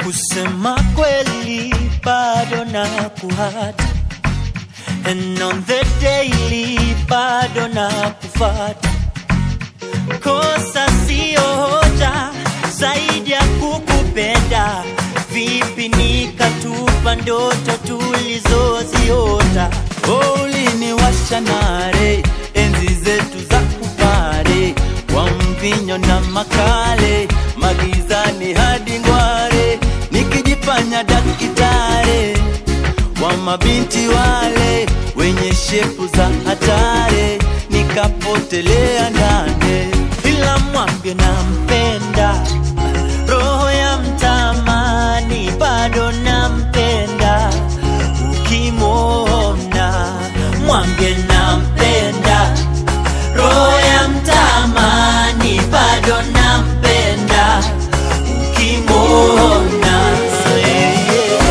kusema kweli bado na kuhata and on the daily bado na kufata kosa sio hoja zaidi ya kukupenda vipi nikatupa ndoto tulizoziota Oh, uliniwasha nare enzi zetu za kupare kwa mvinyo na makale magizani hadi ngware nikijifanya dakitare wa mabinti wale wenye shepu za hatare nikapotelea ndane ila mwambie nampenda roho ya mtamani bado nampenda ukimwona mwambie nampenda roho ya mtamani bado nampenda ukimwona yeah, yeah.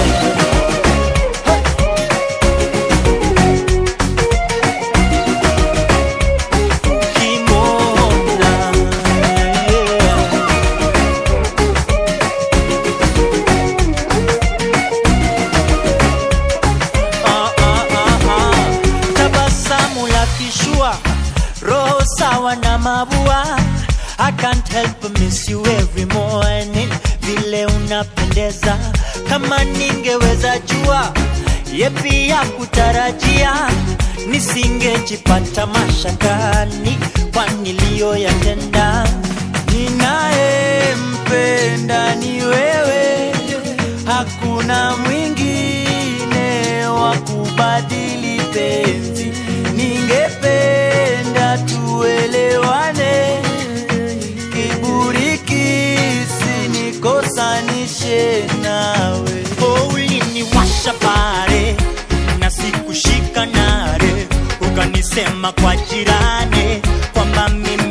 ukimwona yeah. Ah, ah, ah, ah. tabasamu la kishua roho sawa na mabua I can't help but miss you every morning vile unapendeza kama ningeweza jua yepi ya kutarajia nisingejipata mashakani kwa niliyoyatenda ninayempenda ni wewe, hakuna mwingine wa kubadili penzi. Ningependa tuelewane, kiburi kisinikosanishe nawe. Oh, uliniwasha pale na sikushika nare, ukanisema kwa jirani kwamba mimi